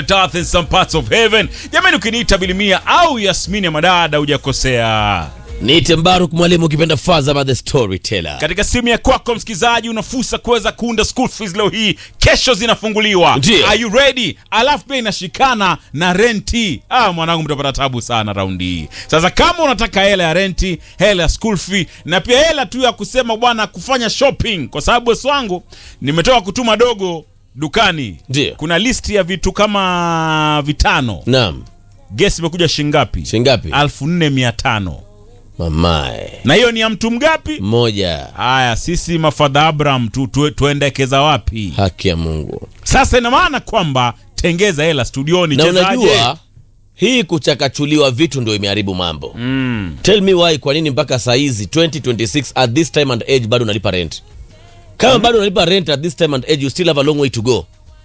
earth in some parts of heaven. Jamani, ukiniita Bilimia au Yasmini ya madada hujakosea. Niite Mbaruk mwalimu ukipenda Faza by the storyteller. Katika simu ya kwako msikilizaji, una fursa kuweza kuunda school fees leo hii, kesho zinafunguliwa. Ndiyo. Are you ready? Alafu pia inashikana na renti. Ah, mwanangu, mtapata tabu sana raundi hii. Sasa kama unataka hela ya renti, hela ya school fee na pia hela tu ya kusema bwana, kufanya shopping, kwa sababu bosi wangu nimetoka kutuma dogo dukani. Ndiyo. Kuna listi ya vitu kama vitano. Naam. Guess imekuja shingapi? Shingapi? elfu nne mia tano Mamae. na hiyo ni ya mtu mgapi? Moja. Haya, sisi mafadha Abraham tu, tu, tuendekeza wapi Haki ya Mungu. sasa? Ina maana kwamba tengeza hela studioni, Na chezaje? unajua hii kuchakachuliwa vitu ndio imeharibu mambo. mm. Tell me why, kwa nini mpaka saa hizi 2026 at this time and age bado unalipa rent? Kama bado unalipa rent at this time and age, you still have a long way to go.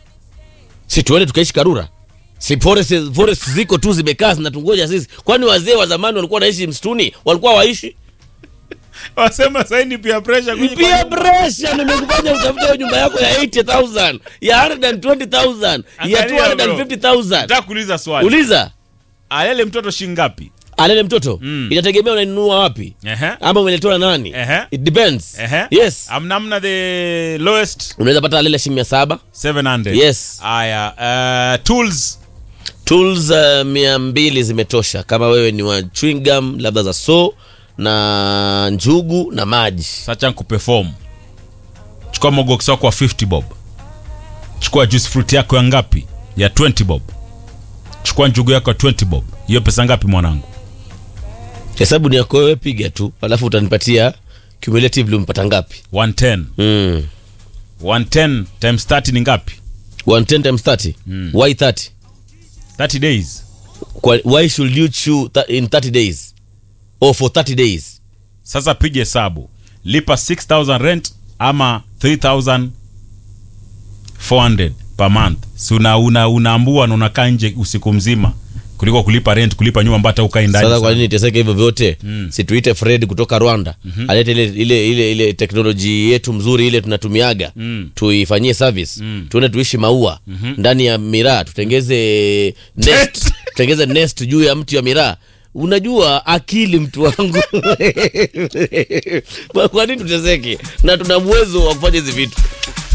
Si tuende tukaishi Karura? Si forest, forest ziko tu zimekaa zinatungoja sisi? Kwani wazee wa zamani walikuwa wanaishi msituni? Walikuwa waishi? Wasema saini pia pressure kwenye Pia pressure nimekufanya utafute hiyo nyumba yako ya 80,000, ya 120,000, ya Angalia, bro. 250,000. Nataka kuuliza swali, Uliza. alele mtoto shingapi? Alele mtoto Mm. inategemea unainunua wapi Ehe. ama umeletwa na nani. Ehe. It depends. Ehe. Yes. amnamna the lowest Unaweza pata alele shilingi mia saba 700 Yes. Haya, uh, tools tools uh, mia mbili zimetosha kama wewe ni wa chewing gum labda za so na njugu na maji sacha nkuperform. Chukua mogox wako wa 50 bob, chukua juice fruit yako ya ngapi? Ya 20 bob. Chukua njugu yako ya 20 bob. Hiyo pesa ngapi mwanangu? hesabu ni yako wewe piga tu alafu utanipatia cumulatively umpata ngapi 110 mm. 110 times 30 ni ngapi? 110 times 30 Mm. why 30 30 days. Kwa, why should you chew th in 30 days or for 30 days Sasa piga hesabu, lipa 6000 rent ama 3400 per month. Si una una unaambua na unakaa nje usiku mzima kuliko kulipa rent, kulipa nyumba ambayo hata ukai ndani. sasa kwa sana. nini teseke hivyo vyote Mm. situite fred kutoka rwanda alete ile, ile, ile, ile teknoloji yetu mzuri ile tunatumiaga Mm. tuifanyie service Mm. tuende tuishi maua ndani ya miraa tutengeze nest tutengeze nest juu ya mti wa miraa unajua akili mtu wangu Kwa- kwa nini tuteseke na tuna uwezo wa kufanya hizi vitu